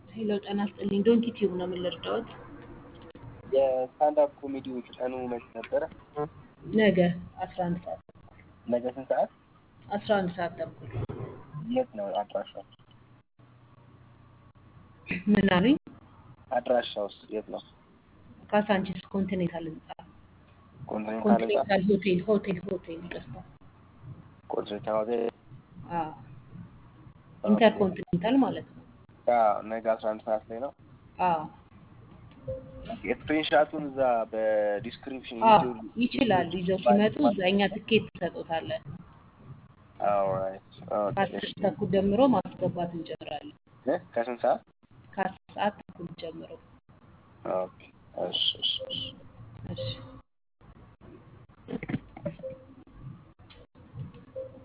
ሄሎ ጤና ይስጥልኝ። ዶንኪ ቲዩብ ነው የምንረዳዎት? የስታንዳፕ ኮሜዲዎች ቀኑ መች ነበረ? ነገ 11 ሰዓት ነገ ስንት ሰዓት? 11 ሰዓት ተኩል የት ነው አድራሻው? ምን አሉኝ? አድራሻውስ የት ነው? ካሳንቺስ ኮንቲኔንታል ህንጻ ኮንቲኔንታል ህንጻ? ኮንቲኔንታል ሆቴል ሆቴል ሆቴል ይቅርታ። ኮንቲኔንታል ሆቴል? አዎ ኢንተርኮንቲኔንታል ማለት ነው። አዎ፣ ነገ አስራ አንድ ሰዓት ላይ ነው። አዎ የስክሪንሻቱን እዛ በዲስክሪፕሽን አዎ ይችላሉ። ይዘው ሲመጡ እዛ እኛ ትኬት ትሰጡታለን። ኦልራይት ከአስር ተኩል ጀምሮ ማስገባት እንጀምራለን። ከስንት ሰዓት? ከአስር ሰዓት ተኩል ጀምሮ ኦኬ እሺ እሺ እሺ እሺ